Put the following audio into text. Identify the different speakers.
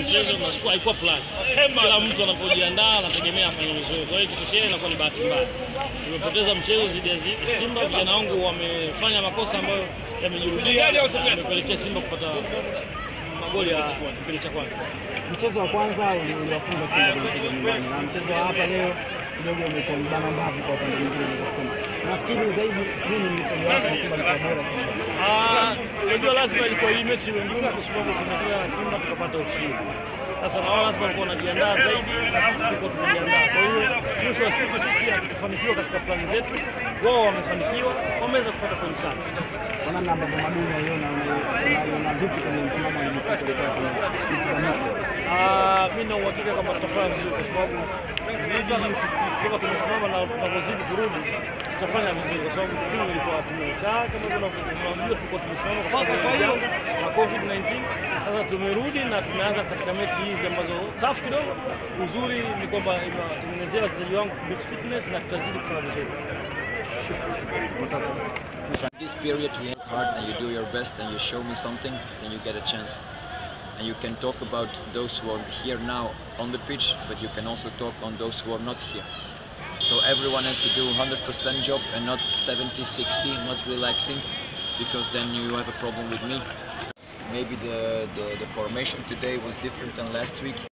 Speaker 1: mchezo na siku haikuwa plan. Kila mtu anapojiandaa anategemea afanye vizuri, kwa hiyo ikitokea inakuwa ni bahati mbaya. Tumepoteza mchezo dhidi ya Zi- Simba, vijana wangu wamefanya makosa ambayo yamejirudia, yamepelekea Simba kupata magoli ya kipindi cha kwanza.
Speaker 2: Mchezo wa kwanza uli- uliwafunga Simba kwenye mchezo nyumbani, na mchezo wa hapa leo kidogo umekuwa mbana mbavu kwa upande mwingine, naweza kusema. Nafikiri zaidi nini mlifunga wake na Simba alikuwa bora sana.
Speaker 1: Ah, unajua lazima ilikuwa hii mechi iwe ngumu kwa sababu tumecheza na Simba tukapata ushindi. Sasa na wao lazima walikuwa wanajiandaa zaidi na sisi tuko tunajiandaa. Kwa hiyo mwisho wa siku sisi hatukufanikiwa katika plani zetu, wao wamefanikiwa, wameweza kupata pointi tatu.
Speaker 2: Kwa namna ambavyo Maduni waiona unaiona vipi kwenye msimamo wa ligi kuu kuelekea kwenye mechi za mwisho?
Speaker 1: Ah, mimi na uhakika kama tutafanya vizuri kwa sababu ligi jinsi kama tumesimama na tunavyozidi kurudi tutafanya vizuri kwa sababu timu ilikuwa tumekaa kama vile unajua tulikuwa tumesimama kwa sababu ya janga na COVID-19. Sasa tumerudi na tumeanza katika mechi hizi ambazo tough kidogo. Uzuri ni kwamba imewatengenezea wachezaji wangu beach fitness na tutazidi kufanya vizuri.
Speaker 3: This period you work hard and you do your best and you show me something, then you get a chance. And you can talk about those who are here now on the pitch, but you can also talk on those who are not here. So everyone has to do 100% job and not 70, 60, not relaxing, because then you have a problem with me. Maybe the, the, the formation today was different than last week.